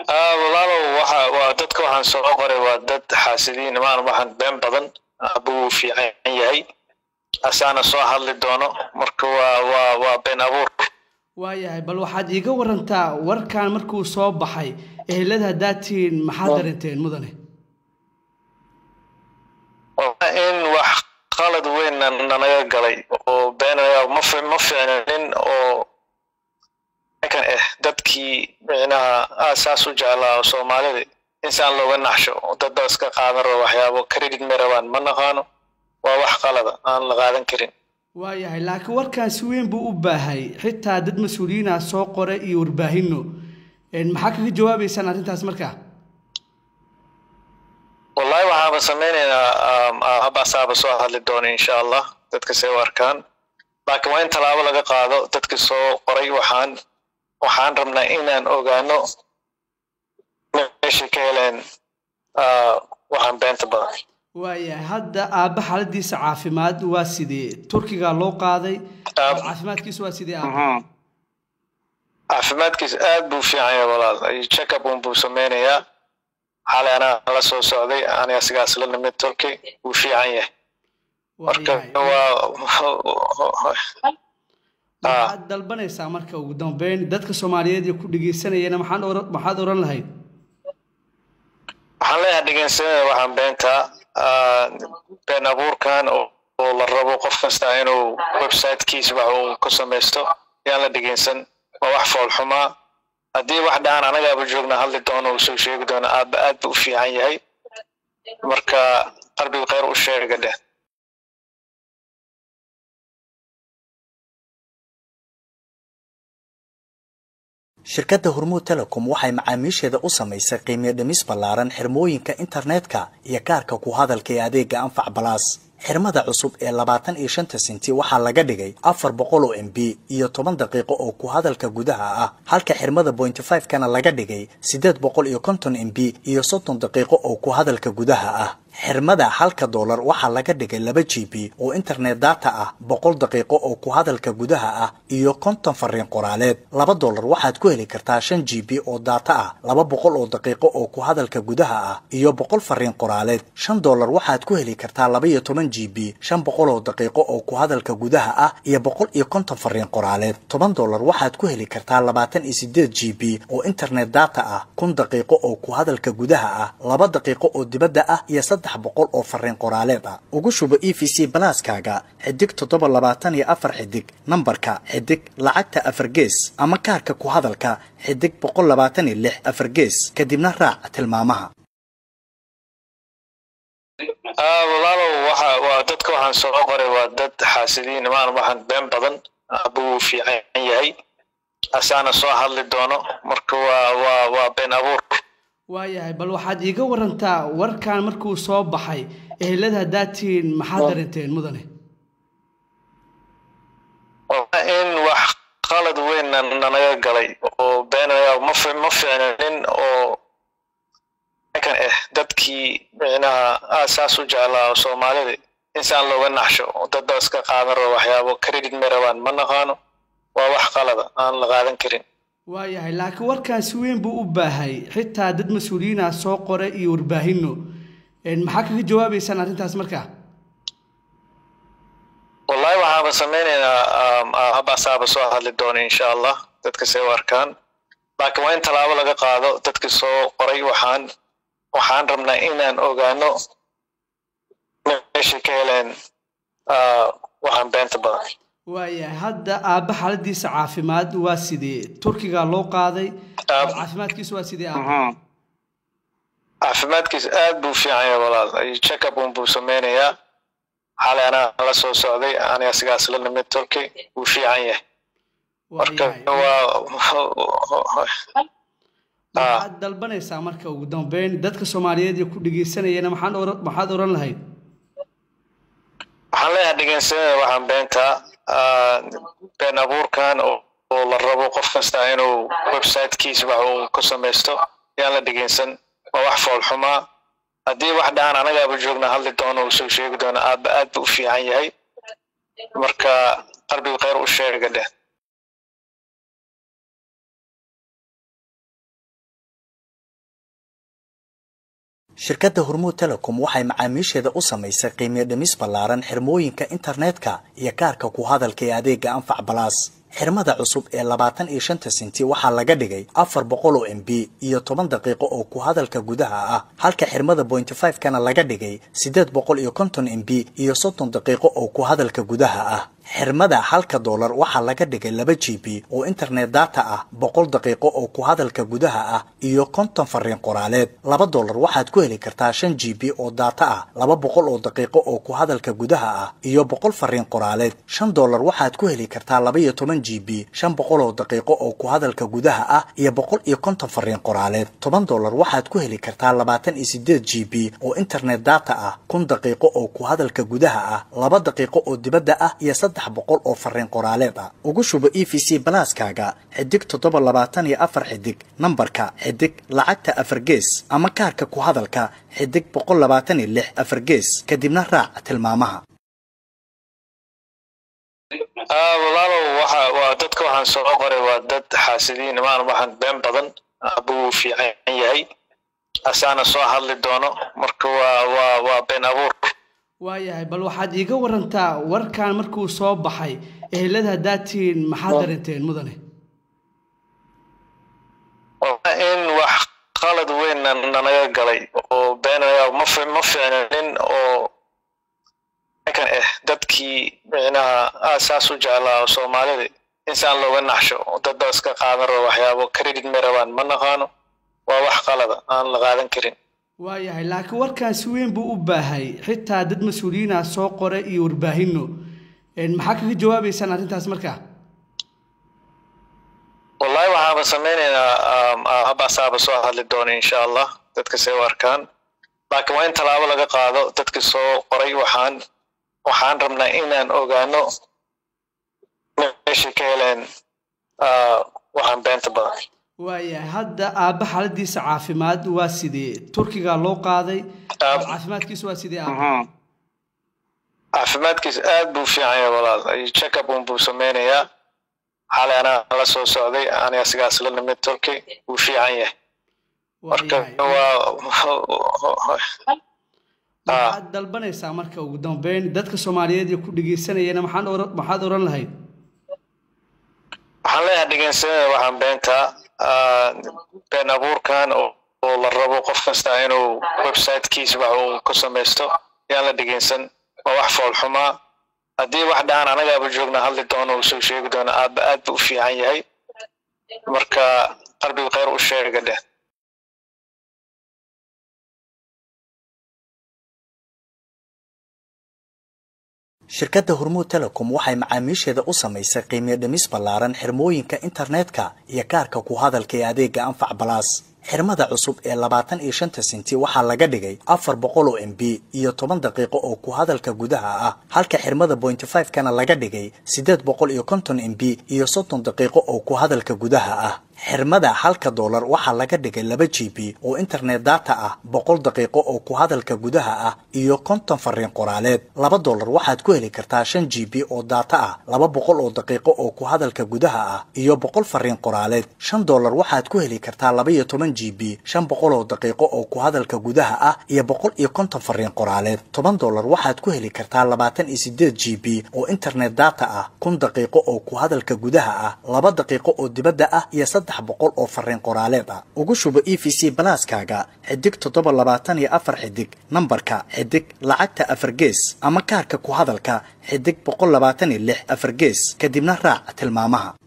walaalow waxa waa dadka waxaan soo qoray waa dad xaasidiin imaan waxaan been badan abuu fiican yahay asaana soo hadli doono marka waa waa waa been abuur waayahay bal waxaad iiga warantaa warkan markuu soo baxay ehelada haddaad tihiin maxaad darinteen mudane in wax qalad weyn nanaga galay oo been ma ma fiicnanin oo kan ah dadkii micnaha aasaas u jeclaa soomaalida insaan looga naxsho dad baa iska qaadan raba waxyaabo credit may rabaan ma naqaano waa wax qalada aan la qaadan karin waayahay laakiin warkan si weyn buu u baahay xitaa dad mas-uuliyiina soo qore iyo warbaahinno maxaa kaga jawaabaysaan arrintaas markaa wallahi waxaaba samaynaynaa habaasaaba soo hadli doona insha allah dadka say u arkaan laakiin waa in tallaabo laga qaado dadkii soo qoray waxaan waxaan rabnaa inaan ogaano meeshay ka heleen waxaan beenta badan waayahay hadda aabba xaaladiisa caafimaad waa sidee turkiga loo qaaday caafimaadkiisa waa sidee aabba caafimaadkiisa aad buu fiican yahay walaal checkup un buu sameynayaa xalay anaa la soo socday aniga sigaas la nimid turkey wuu fiican yahay marka waa maxaad dalbanaysaa marka ugu dambeyn dadka soomaaliyeed ee ku dhegeysanayana maxaan maxaad oran lahayd waxaan leeyahay dhegeysanada waxaan beentaa been abuurkan oo la rabo qof kasta inuu websitekiisa wax uu ku samaysto yaan la dhegeysan waa wax foolxumaa haddii wax dhahan anagaaba joogna hadli doono uu soo sheegi doono aabba aad buu u fiican yahay marka qalbiga khayr u sheega dheh shirkadda hormuud telecom waxay macaamiisheeda u samaysay qiimiyo dhimis ballaaran xirmooyinka internetka iyo kaarka ku hadalka ee adeega anfac balaas xirmada cusub ee labaatan iyo shanta senti waxaa laga dhigay afar boqol oo m b iyo toban daqiiqo oo ku hadalka gudaha ah halka xirmada bointy five kana laga dhigay siddeed boqol iyo konton m b iyo soddon daqiiqo oo ku hadalka gudaha ah xirmada halka doolar waxaa laga dhigay laba g b oo internet data ah boqol daqiiqo oo ku hadalka gudaha ah iyo konton fariin qoraaleed laba doolar waxaad ku heli kartaa shan g b oo data ah laba boqol oo daqiiqo oo ku hadalka gudaha ah iyo boqol fariin qoraaleed shan doolar waxaad ku heli kartaa laba iyo toban g b shan boqol oo daqiiqo oo ku hadalka gudaha ah iyo boqol iyo konton fariin qoraaleed toban doolar waxaad ku heli kartaa labaatan iyo sideed g b oo internet data ah kun daqiiqo oo ku hadalka gudaha ah laba daqiiqo oo dibadda ah iyo boqol oo fariin qoraaleed ah ugu shubo e v c balaaskaaga xidig toddoba labaatan iyo afar xidig nambarka xidig lacagta afar gees ama kaarka ku hadalka xidig boqol labaatan iyo lix afar gees kadibna raac tilmaamaha walaalow waxa waa dadka waxaan soo qoray waa dad xaasidiin imaan waxaan been badan abuu fiican yahay asaana soo hadli doono marka waa waa waa been abuur waayahay bal waxaad iiga warantaa warkan markuu soo baxay ehelada haddaad tihiin maxaad darinteen mudane in wax qalad weyn nanaga galay oo been ma ma fiicnanin oo kan ah dadkii micnaha aasaas u jeclaa soomaalida insaan looga naxsho dad baa iska qaadan raba waxyaabo credit may rabaan ma naqaano waa wax qalada aan la qaadan karin waayahay laakiin warkan si weyn buu u baahay xitaa dad mas-uuliyiina soo qore iyo warbaahinno maxaa kaga jawaabaysaan arrintaas markaa wallahi waxaaba samaynaynaa habaasaaba soo hadli doona insha allah dadka say u arkaan laakiin waa in tallaabo laga qaado dadkii soo qoray waxaan waxaan rabnaa inaan ogaano meeshay ka heleen waxaan beenta badan waayahay hadda aabba xaaladiisa caafimaad waa sidee turkiga loo qaaday caafimaadkiisa waa sidee aabba caafimaadkiisa aad buu fiican yahay walaal checkup un buu sameynayaa xalay anaa la soo socday aniga sigaas la nimid turkey wuu fiican yahay marka waa maxaad dalbanaysaa marka ugu dambeyn dadka soomaaliyeed ee ku dhegeysanayana maxaan maxaad oran lahayd waxaan leeyahay dhegeysanada waxaan beentaa been abuurkan oo la rabo qof kasta inuu websitekiisa wax uu ku samaysto yaan la dhegeysan waa wax foolxumaa haddii wax dhahan anagaaba joogna hadli doono uu soo sheegi doono aabba aad buu u fiican yahay marka qalbiga khayr u sheega dheh shirkadda hormuud telecom waxay macaamiisheeda u samaysay qiimiyo dhimis ballaaran xirmooyinka internetka iyo kaarka ku hadalka ee adeega anfac balaas xirmada cusub ee labaatan iyo shanta senti waxaa laga dhigay afar boqol oo m b iyo toban daqiiqo oo ku hadalka gudaha ah halka xirmada bointy five kana laga dhigay siddeed boqol iyo konton m b iyo soddon daqiiqo oo ku hadalka gudaha ah xirmada halka doolar waxaa laga dhigay laba g b oo internet data ah boqol daqiiqo oo ku hadalka gudaha ah iyo konton fariin qoraaleed laba doolar waxaad ku heli kartaa shan g b oo data ah laba boqol oo daqiiqo oo ku hadalka gudaha ah iyo boqol fariin qoraaleed shan doolar waxaad ku heli kartaa laba iyo toban g b shan boqol oo daqiiqo oo ku hadalka gudaha ah iyo boqol iyo konton fariin qoraaleed toban doolar waxaad ku heli kartaa labaatan iyo sideed g b oo internet data ah kun daqiiqo oo ku hadalka gudaha ah laba daqiiqo oo dibadda ah iyo saddex boqol oo fariin qoraaleed ah ugu shubo e v c balaaskaaga xidig toddoba labaatan iyo afar xidig nambarka xidig lacagta afar gees ama kaarka ku hadalka xidig boqol labaatan iyo lix afar gees kadibna raac tilmaamaha walaalow waxa waa dadka waxaan soo qoray waa dad xaasidiin maan waxaan been badan buu fiican yahay asaana soo hadli doono marka waa waa waa been abuur waayahay bal waxaad iiga warantaa warkan markuu soo baxay ehelada haddaad tihiin maxaad darinteen mudane in wax qalad weyn nanaga galay oo been ma ma fiicnin oo kan eh dadkii micnaha aasaas u jeclaa oo soomaalida insaan looga naxsho dad baa iska qaadan rabo waxyaabo credit ma rabaan ma naqaano waa wax qalada aan la qaadan karin waayahay laakiin warkan si weyn buu u baahay xitaa dad mas-uuliyiina soo qora iyo warbaahinno maxaa kaga jawaabaysaan arrintaas markaa wallahi waxaaba samaynaynaa habaasaaba soo hadli doona insha allah dadka say u arkaan laakiin waa in tallaabo laga qaado dadka soo qoray waxaan waxaan rabnaa inaan ogaano meeshay ka heleen waxaan beenta badan waayahay hadda aabba xaaladiisa caafimaad waa sidee turkiga loo qaaday caafimaadkiisa waa sidee aabba caafimaadkiisa aad buu fiican yahay walaal checkup un buu sameynayaa xalay anaa la soo socday aniga sigaas la nimid turki wuu fiican yahay marka waa maxaad dalbanaysaa marka ugu dambeyn dadka soomaaliyeed ee ku dhegeysanayana maxaan oran maxaad oran lahayd waxaan leeyahay dhegeysanada waxaan beentaa been abuurkan oo la rabo qof kasta inuu websitekiisa wax uu ku samaysto yaan la dhegeysan waa wax foolxumaa haddii wax dhahan anagaaba joogna hadli doono uu soo sheegi doono aaba aad bu u fiican yahay marka qalbiga khayr u sheega dheh shirkadda hormuud telecom waxay macaamiisheeda u samaysay qiimiyo dhimis ballaaran xirmooyinka internetka iyo kaarka ku hadalka ee adeega anfac balaas xirmada cusub ee labaatan iyo shanta senti waxaa laga dhigay afar boqol oo m b iyo toban daqiiqo oo ku hadalka gudaha ah halka xirmada bointy five kana laga dhigay siddeed boqol iyo konton m b iyo soddon daqiiqo oo ku hadalka gudaha ah xirmada halka doolar waxaa laga dhigay laba g b oo internet data ah boqol daqiiqo oo ku hadalka gudaha ah iyo konton fariin qoraaleed laba doolar waxaad ku heli kartaa shan g b oo data ah laba boqol oo daqiiqo oo ku hadalka gudaha ah iyo boqol fariin qoraaleed shan doolar waxaad ku heli kartaa laba iyo toban g b shan boqol oo daqiiqo oo ku hadalka gudaha ah iyo boqol iyo konton fariin qoraaleed toban doolar waxaad ku heli kartaa labaatan iyo sideed g b oo internet data ah kun daqiiqo oo ku hadalka gudaha ah laba daqiiqo oo dibadda ah iyo saddex boqol oo fariin qoraaleed ah ugu shubo e v c balaaskaaga xidig toddoba labaatan iyo afar xidig nambarka xidig lacagta afar gees ama kaarka ku hadalka xidig boqol labaatan iyo lix afar gees kadibna raac tilmaamaha